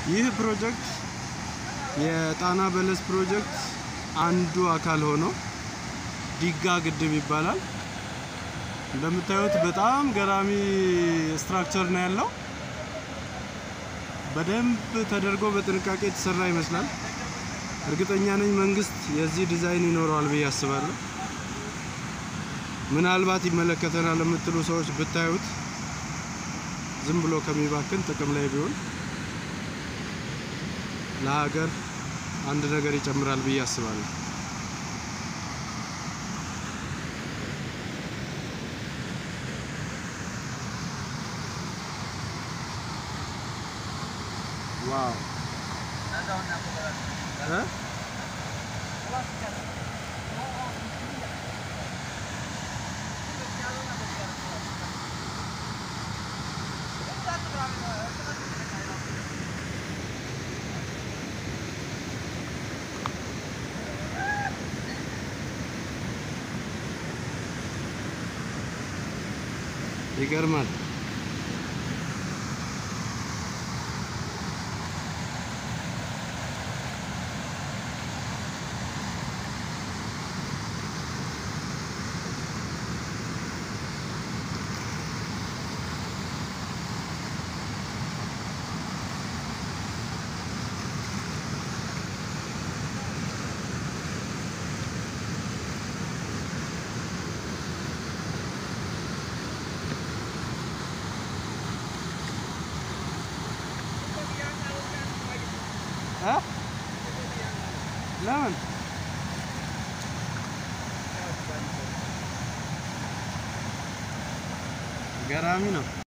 ይህ ፕሮጀክት የጣና በለስ ፕሮጀክት አንዱ አካል ሆኖ ዲጋ ግድብ ይባላል። እንደምታዩት በጣም ገራሚ ስትራክቸር ነው ያለው። በደንብ ተደርጎ በጥንቃቄ የተሰራ ይመስላል። እርግጠኛ ነኝ መንግስት የዚህ ዲዛይን ይኖረዋል ብዬ አስባለሁ። ምናልባት ይመለከተናል የምትሉ ሰዎች ብታዩት ዝም ብሎ ከሚባክን ጥቅም ላይ ቢሆን ለሀገር አንድ ነገር ይጨምራል ብዬ አስባለሁ። ዋው እ ይገርማል። እ ለምን ገራሚ ነው።